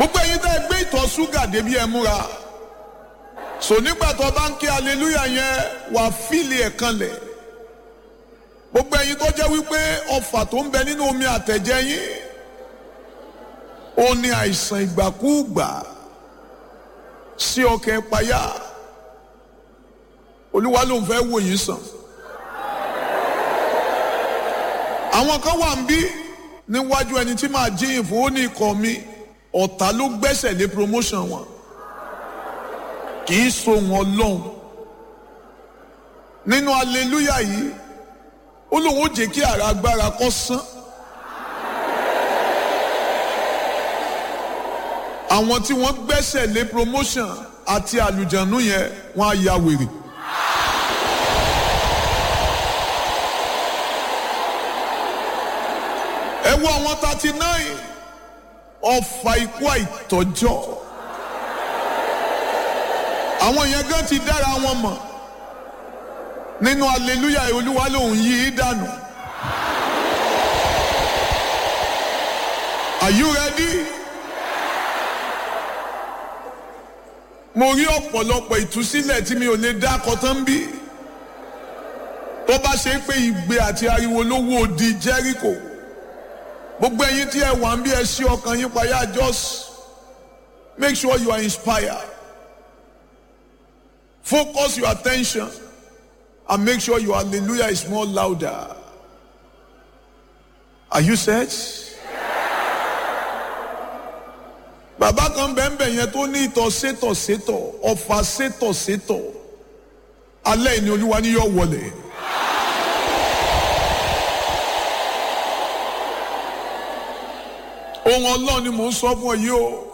gbogbo ẹ̀yin tẹ́ ẹ gbé ìtọ̀ ṣúgà débi ẹ múra so nígbà tó bá ń ké hallelujah yẹn wà fíìlì ẹ̀ kanlẹ̀ gbogbo ẹ̀yin tó jẹ́ wípé ọfà tó ń bẹ nínú omi àtẹ̀jẹ́ yín ó ní àìsàn ìgbàkúùgbà sí ọkàn ìpayà olúwa ló ń fẹ́ wò yín sàn àwọn kan wà ń bí níwájú ẹni tí màá jíyìn fún ó ní ikọ̀ mi ọ̀tá ló gbẹ́sẹ̀ lé promotion wọn kì í so wọn lọ́hùn nínú hallelujah yìí ó lóun ó jẹ́ kí ara agbára kó sán àwọn tí wọ́n gbẹ́sẹ̀ lé promotion àti àlùjànnú yẹn wọ́n á ya wèrè. ẹ wo àwọn thirty nine ọfà ikú àìtọ́jọ́ àwọn yẹn gan ti dára wọn mọ̀ nínú hallelujah olúwa lòun yí i dànù. Are you ready? mo rí ọ̀pọ̀lọpọ̀ ìtúsílẹ̀ tí mi ò lè dá kọtán bí tó bá ṣe pé ìgbé àti ariwo ló wó di Jericho gbogbo ẹ̀yin tí ẹ wà ń bí ẹ ṣí ọkàn yín payá just make sure you are inspired focus your attention and make sure your hallelujah is more louder are you set? bàbá kan bẹ́ẹ̀nbẹ́ẹ̀ yẹn tó ní ìtọ̀ sétọ̀ sétọ̀ ọ̀fà sétọ̀ sétọ̀ alẹ́ ìní olúwa ni yóò wọlé. ohun ọlọ́run ni mò ń sọ fún ọ yìí o